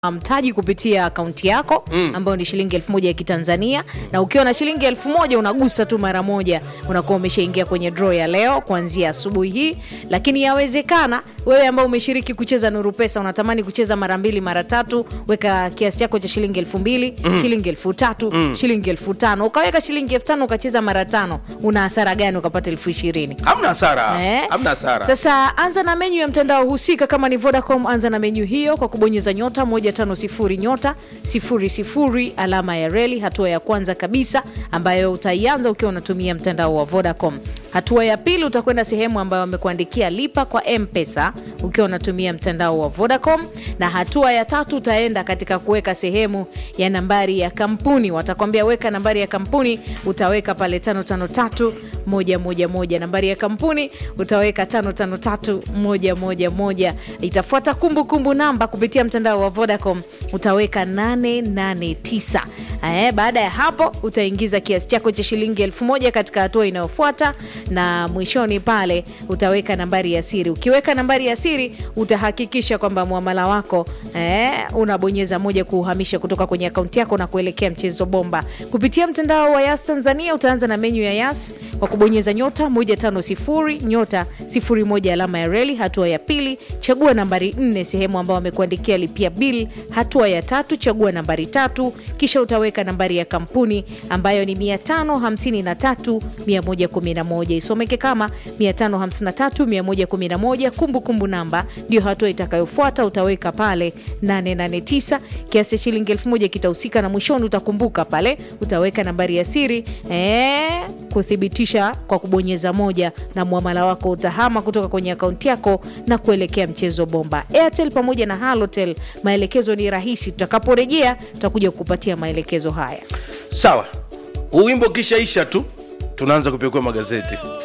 mtaji kupitia akaunti yako mm. ambayo ni shilingi elfu moja ya kitanzania mm. na ukiwa na shilingi elfu moja unagusa tu mara moja unakuwa umeshaingia kwenye draw ya leo kuanzia asubuhi hii lakini yawezekana wewe ambao umeshiriki kucheza nuru pesa unatamani kucheza mara mbili mara tatu weka kiasi chako cha shilingi elfu mbili mm. shilingi elfu tatu mm. shilingi elfu tano ukaweka shilingi elfu tano ukacheza mara tano una hasara gani ukapata elfu ishirini hamna hasara Eh? hamna hasara Sasa anza na menyu ya mtandao husika. Kama ni Vodacom, anza na menyu hiyo kwa kubonyeza nyota 150 nyota 00 alama ya reli, hatua ya kwanza kabisa ambayo utaianza ukiwa unatumia mtandao wa Vodacom. Hatua ya pili utakwenda sehemu ambayo wamekuandikia lipa kwa M-Pesa ukiwa unatumia mtandao wa Vodacom, na hatua ya tatu utaenda katika kuweka sehemu ya nambari ya kampuni. Watakwambia weka nambari ya kampuni, utaweka pale 553 moja moja moja. Nambari ya kampuni utaweka 553 moja moja moja. Itafuata kumbukumbu namba kupitia mtandao wa Vodacom utaweka 889. Eh, baada ya hapo utaingiza kiasi chako cha shilingi elfu moja katika hatua inayofuata na mwishoni pale utaweka nambari ya siri. Ukiweka nambari ya siri utahakikisha kwamba muamala wako eh, unabonyeza moja kuuhamisha kutoka kwenye akaunti yako na kuelekea mchezo bomba. Kupitia mtandao wa Yas Tanzania utaanza na menyu ya Yas kwa kubonyeza nyota 150 nyota 01 alama ya reli. Hatua ya pili chagua nambari 4 sehemu ambayo wamekuandikia lipia bill. Hatua ya tatu chagua nambari tatu, kisha utaweka nambari ya kampuni ambayo ni 553 111 isomeke kama 553 111. Kumbukumbu namba ndio hatua itakayofuata, utaweka pale 889 kiasi cha shilingi 1000 kitahusika, na mwishoni utakumbuka pale utaweka nambari ya siri eh, kuthibitisha kwa kubonyeza moja, na muamala wako utahama kutoka kwenye akaunti yako na kuelekea mchezo bomba. Airtel pamoja na Halotel, maelekezo ni rahisi. Tutakaporejea tutakuja kukupatia maelekezo haya. sawa huu wimbo kishaisha tu tunaanza kupekua magazeti